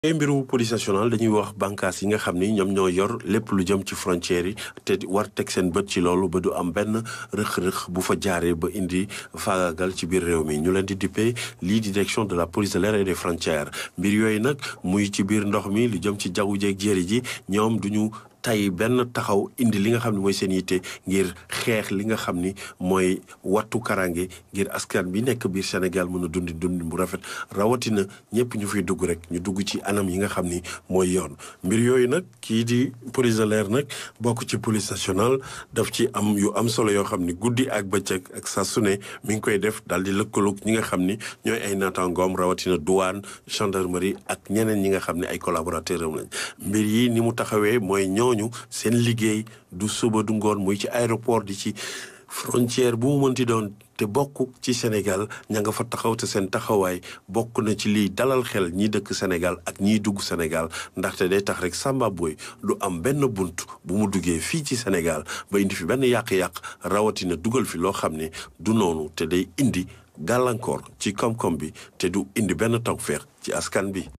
tey mbiru police nationale dañuy wax bànqaas yi nga xam ni ñoom ñoo yor lépp lu jëm ci frontières yi te war teg seen bët ci loolu ba du am benn rëq-rëq bu fa jaaree ba indi faagaagal ci biir réew mi ñu leen di dippee lii di direction de la police de l'air et des frontières mbir yooyu nag muy ci biir ndox mi lu jëm ci jaww jeeg jéeri ji ñoom duñu tey benn taxaw indi li nga xam ne mooy seen yitte ngir xeex li nga xam ni mooy wattu karange ngir askan bi nekk biir Sénégal mën a dundi dundi bu rafet rawatina ñëpp ñu fiy dugg rek ñu dugg ci anam yi nga xam ni mooy yoon mbir yooyu nag kii di police de l'air nag bokk ci police nationale daf ci am yu am solo yoo xam ni guddi ak bëccëg ak saa su ne mi ngi koy def daal di lëkkaloog ñi nga xam ni ñooy ay naataangoom rawatina douane gendarmerie ak ñeneen ñi nga xam ne ay collaborateurs am lañ mbir yi ni mu taxawee mooy ñooñu seen liggéey du suba du ngoon muy ci aéroport di ci frontière bu mu mënti doon te bokk ci Sénégal ña nga fa taxaw te seen taxawaay bokk na ci liy dalal xel ñi dëkk Sénégal ak ñiy dugg Sénégal ndaxte day tax rek Samba Boy du am benn bunt bu mu duggee fii ci Sénégal ba indi fi benn yàq-yàq rawatina dugal fi loo xam ne du noonu te day indi gàllankoor ci koom-koom bi te du indi benn tawfeex ci askan bi